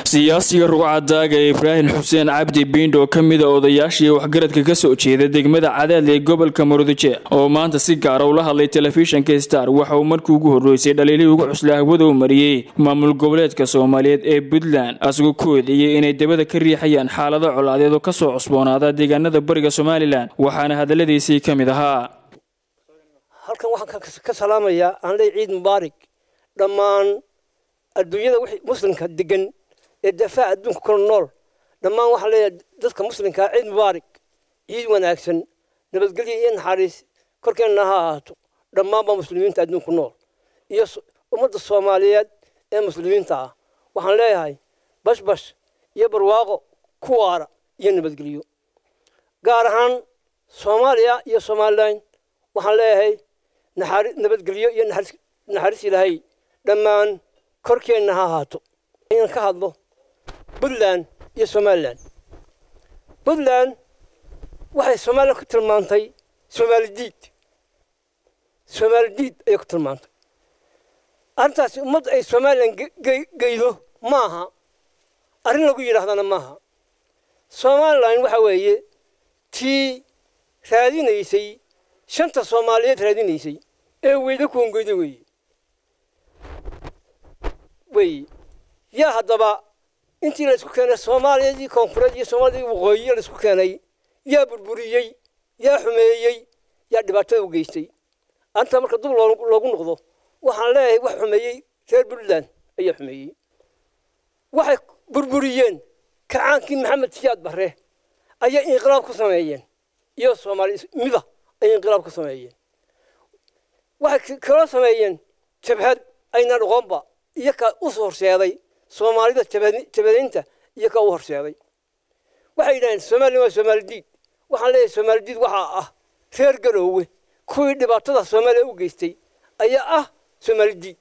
siyaasiga rugcadaaga ibraahim xuseen cabdi biindho oo ka mid a odayaashii waxgaradka ka soo jeeda degmada cadaadle ee gobolka murudice oo maanta si gaara ula hadlay telefishinka star waxa uu markii ugu horreysay dhaliilihii ugu cuslaa hawada u mariyey maamul goboleedka soomaaliyeed ee puntland asagoo ku eedeeyey inay dabada ka riixayaan xaalado colaadeed oo kasoo cusboonaada deegaanada bariga somalilan waxaana hadalladiisii ka mid ahaa halkan waxaan ka salaamayaa aan leey ciid mubaarig dhammaan adduunyada wixii muslimka degan ee dafaaca adduunka kula nool dhammaan waxaan leeyahay dadka muslimkaa ciid mubaarig ciid wanaagsan nabadgelyo iyo naxariis korkeenna ha ahaato dhammaanba muslimiinta adduunku nool iyo ummadda soomaaliyeed ee muslimiinta ah waxaan leeyahay bashbash iyo barwaaqo ku waara iyo nabadgelyo gaar ahaan soomaaliya iyo somalilan waxaan leeyahay nabadgelyo iyo naxariis ilaahay dhammaan korkeenna ha ahaato inaan ka hadlo puntland iyo somalilan puntland waxay somalilan ku tilmaantay soomaali diid soomaali diid ayay ku tilmaantay arrintaasi ummadda ay somalilan geydo ma aha arrin lagu yidhaahdana maaha somalilan waxa weeye tii raadinaysay shanta soomaaliyeed raadinaysay ee weyda kuongeyda weeye weeye yaa haddaba intii la isku keenay soomaaliyadii koonfureed iyo soomaaliyadii waqooyi la isku keenay yaa burburiyey yaa xumeeyey yaa dhibaatada u geystay anta marka dub loogu noqdo waxaan leeyahay wax xumeeyey reer puntland ayaa xumeeyey waxay burburiyeen kacaankii maxamed siyaad barre ayay inqilaab ku sameeyeen iyo soomaali mida ayay inqilaab ku sameeyeen waxay kaloo sameeyeen jabhad ayna dhoqonba iyo ka u horseeday soomaalida jabadaynta iyo ka u horseeday waxay yidhaheen somalilan waa soomaali diid waxaan leeyahay soomaali diid waxaa ah reer garoowe kuwii dhibaatada soomaaliya u geystay ayaa ah soomaali diid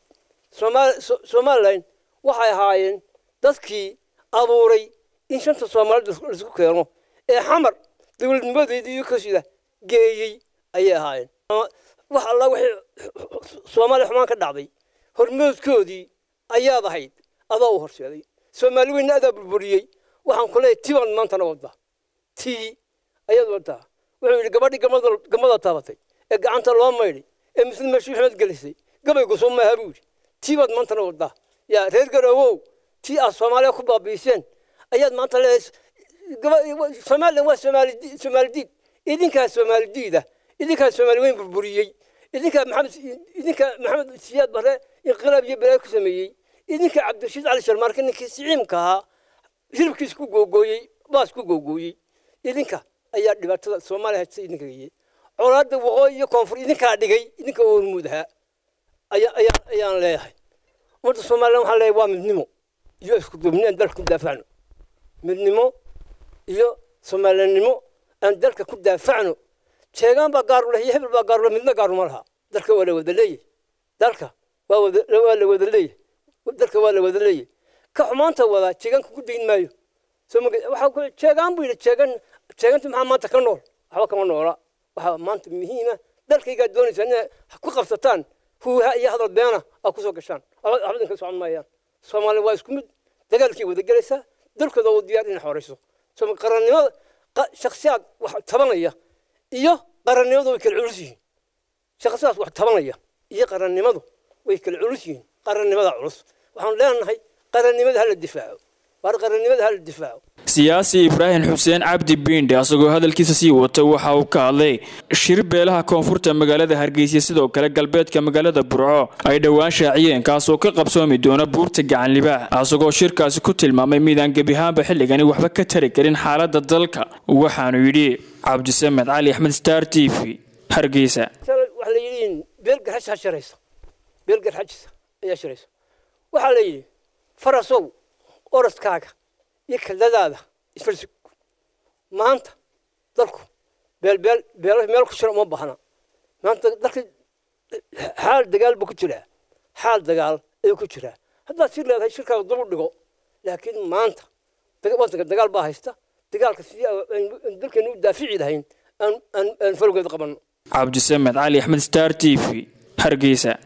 somalilan waxay ahaayeen dadkii abuuray in shanta soomaalida laisku keeno ee xamar dowladnimadeedii iyo kasida geeyey ayay ahaayeen wax alla wixii soomaaliya xumaan ka dhacday hormoodkoodii ayaad ahayd adaa u horseeday soomaali weyna adaa burburiyey waxaan ku leeyahay tibaan maantana waddaa tii ayaad waddaa wuxuu yidhi gabadhii gamada taabatay ee gacanta loo maydhay ee muslim meeshii maxamed gelisay gabaygu soo maaha buu yidhi tii baad maantana waddaa yaa reer garoowow tii aad soomaaliya ku baabiiseen ayaad maanta leedahay somalilan waa soomaali diid idinkaa soomaali diida idinkaa soomaali weyn burburiyey idinkaa maxamed idinkaa maxamed siyaad bare inqilaab iyo balaayo ku sameeyey idinkaa cabdirashiid cali sharmaarke ninkii siciimka ahaa hilibkiis ku googooyey baas ku googooyey idinka ayaa dhibaatada soomaaliya hajisa idinka geeyey colaadda waqooyi iyo koonfur idinkaa dhigay idinka oo hormuud ahaa ayaan leeyahay ummadda somalilan waxaan leeyahay waa midnimo iyo isku duubni aan dalka ku daafacno midnimo iyo soomaaliyannimo aan dalka ku daafacno jeegaan baa gaaru leh iyo hebel baa gaaru leh midna gaaru ma laha dalka waa la wada leeyahy dalka waa wada waa la wada leeyahy dalka waa la wada leeyahy ka xumaanta wadaa jeegaanka ku dayn maayo soo ma waxa ku jeegaan buu yidhi jeegan jeeganta maxaa maanta ka nool waxba kama noola waxaa maanta muhiima dalkaygaa doonaysaa inay ku qabsataan huuha iyo hadal beena aa kusoo gashaan waxba idinka socon maayaan soomaaliya waa isku mid dagaalkay wada gelaysaa dalkooda u diyaar inay xoreyso qarannimada shaksiyaad wax tabanaya iyo qarannimadu way kala culus yihiin shaksiyaad wax tabanaya iyo qarannimadu way kala culus yihiin qarannimada culus waxaan leenahay qarannimada hala difaaco waar qarannimada hala difaaco siyaasi ibraahim xuseen cabdi biindhe asagoo hadalkiisa sii wata waxa uu ka hadlay shir beelaha koonfurta magaalada hargeysa sidoo kale galbeedka magaalada burco ay dhowaan shaaciyeen kaasoo ka qabsoomi doona buurta gacan libaax asagoo shirkaasi ku tilmaamay midaan gebihaanba xilligani waxba ka tari karin xaaladda dalka waxaanu yidhi cabdisamed cali axmed star t v hargeysa waxaa la yidhi beelgarxaj ha sharaysa beelgarxajisa ayaa sharaysa waxaa la yidhi farasow oraskaaga iyo kaldadaada isfarsug maanta dalku beelbeel beelo meel ku jira uma baahna maanta dalka xaal dagaal buu ku jiraa xaal dagaal ayuu ku jiraa haddaad sir leedahay shirkaaga dul u dhigo laakiin maanta wadanka dagaal baa haysta dagaalka sidii dalkeenu u daafici lahayn aan falgeed qabanno cabdisamed cali axmed star t v hargeysa